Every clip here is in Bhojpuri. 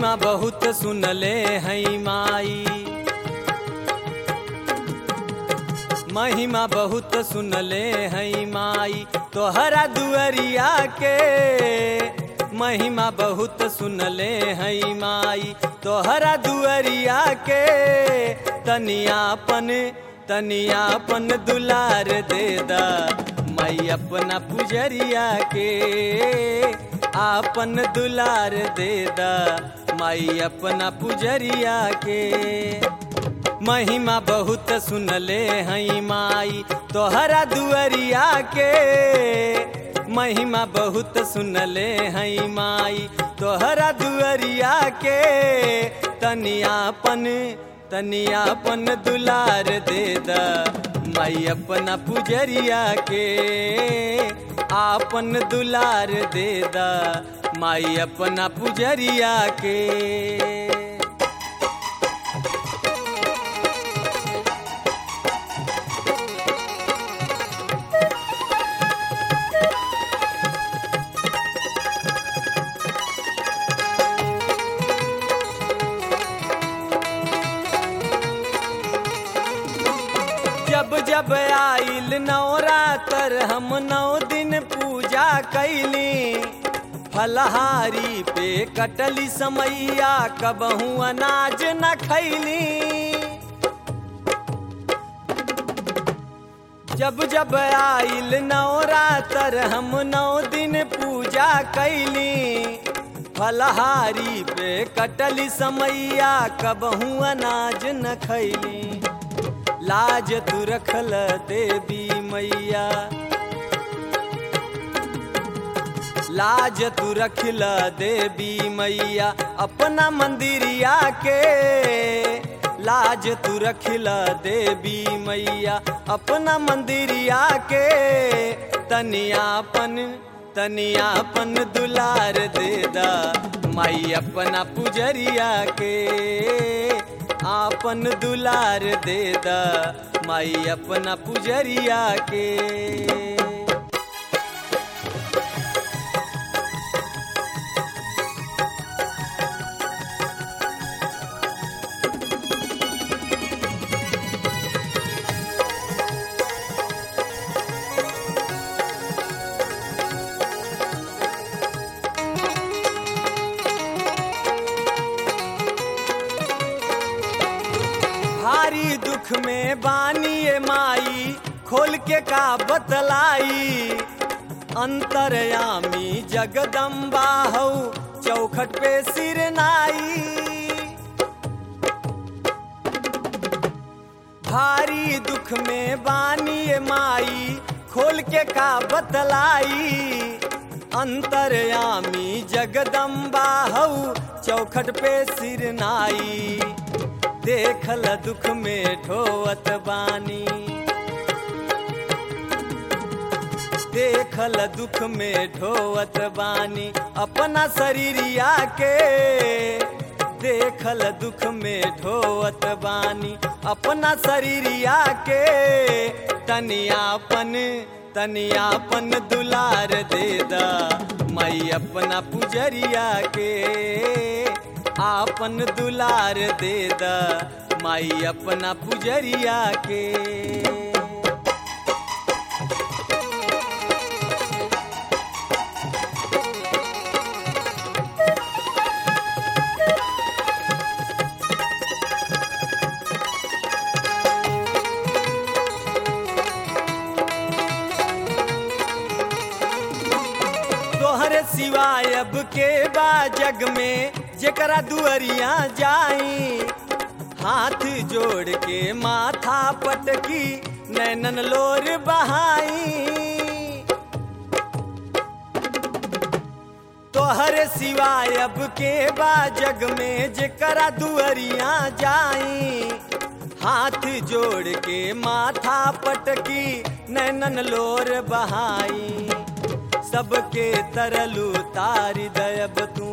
महिमा बहुत सुनले हैं माई महिमा बहुत सुनले हैं माई तोहरा दुअरिया के महिमा बहुत सुनले हैं माई तोहरा दुअरिया के तनियापन तनियापन दुलार दे दा माई अपना पुजरिया के आपन दुलार दे दा माई अपना पुजरिया के महिमा बहुत सुनले हैं माई तोहरा दुअरिया के महिमा बहुत सुनले हैं माई तोहरा दुअरिया के तनियापन तनियापन दुलार दे दा माई अपना पुजरिया के आपन दुलार दे दा माई अपना पुजरिया के जब जब आइल नवरातर हम नौ दिन पूजा कैली फलहारी पे कटली समैया कबहू अनाज न खैली जब जब आइल नवरातर हम नौ दिन पूजा कैली फलहारी पे कटली समैया कबहू अनाज न खैली लाज तू रखल देवी मैया लाज तू रखल देवी मैया अपना मंदिरिया के लाज तू रखल देवी मैया अपना मंदिरिया के तनियापन तनियापन दुलार दे दा माई अपना पुजरिया के आपन दुलार दे दा माई अपना पुजरिया के भारी दुख में बानिए माई खोल के का बतलाई अंतरयामी जगदम्बा हौ चौखट पे सिर नाई भारी दुख में बानिए माई खोल के का बतलाई अंतरयामी जगदम्बा हौ चौखट पे सिर नाई देखल दुख में ठोवत बानी देखल दुख में ठोवत बानी अपना शरीरिया के देखल दुख में ढोवत बानी अपना शरीरिया के तनियापन तनियापन दुलार दे दा मई अपना पुजरिया के आपन दुलार दे दा माई अपना पुजरिया के तोहरे सिवाय अब के बा जग में जेकरा दुअरिया जाई हाथ जोड़ के माथा पटकी नैनन लोर बहाई तोहरे सिवाय अब के बा जग में जेकरा दुअरिया जाई हाथ जोड़ के माथा पटकी नैनन लोर बहाई सबके तरलू तारी दयब तू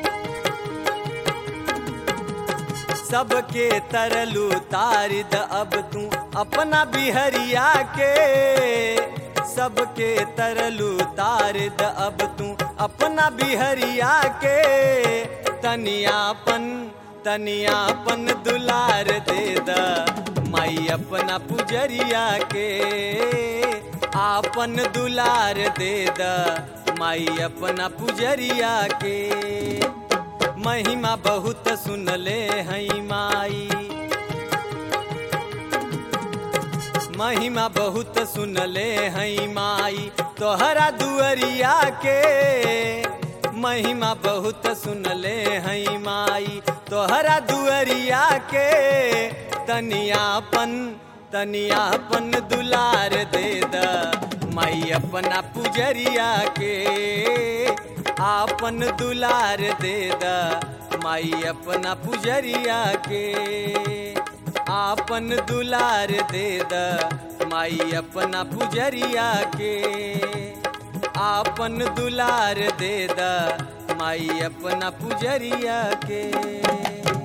सबके तरलू तारी द अब तू अपना बिहरिया के सबके तरलू तारी द अब तू अपना बिहरिया के तनियापन तनियापन दुलार दे द माई अपना पुजरिया के आपन दुलार दे द माई अपना पुजरिया के महिमा बहुत सुनले हई माई महिमा बहुत सुनले हई माई तोहरा दुअरिया के महिमा बहुत सुनले हई माई तोहरा दुअरिया के तनियापन तनियापन दुलार दे द माई अपना पुजरिया के आपन दुलार दे द माई अपना पुजरिया के आपन दुलार दे द माई अपना पुजरिया के आपन दुलार दे द माई अपना पुजरिया के